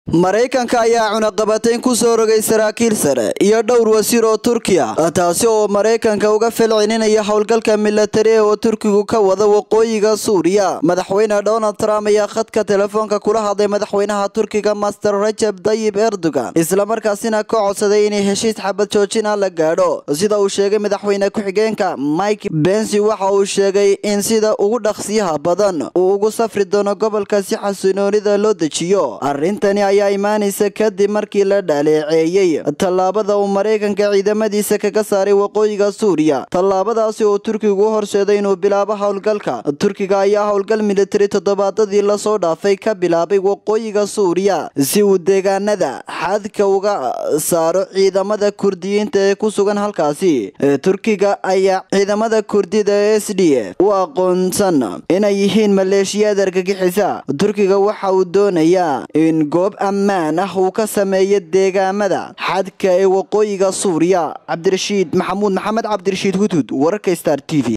maraykanka ayaa cunaqabatayn ku soo rogay saraakiil sare iyo dhowr wasiir oo turkiya taasi oo maraykanka uga falcelinaya howlgalka milatari oo turkigu ka wada waqooyiga suuriya madaxweyne donald trump ayaa khadka telefoonka kula hadlay madaxweynaha turkiga master rajab dayib erdogan islamarkaasina ka codsaday inay heshiis xabad joojin ah la gaadho sida uu sheegay madaxweyne ku-xigeenka mike bensi waxa uu sheegay in sida ugu dhaqsiyaha badan uu ugu safri doono gobolka si xasinoonida loo dejiyo arrintani ayaa imaanaysa kadib markii la dhaleeceeyey tallaabada uu maraykanka ciidamadiisa kaga saaray waqooyiga suuriya tallaabadaasi oo turkigu u horseeday inuu bilaabo howlgalka turkiga ayaa howlgal militari toddobaadadii lasoo dhaafay ka bilaabay waqooyiga suuriya si uu deegaanada xadka uga saaro ciidamada kurdiyiinta ee ku sugan halkaasi turkiga ayaa ciidamada kurdida ee s d f u aqoonsan inay yihiin maleeshiyaad argagixisa turkiga waxa uu doonayaa in goob ammaan ah uu ka sameeyo deegaamada xadka ee waqooyiga suuriya cabdirashiid maxamuud maxamed cabdirashiid hudhud wararka star t v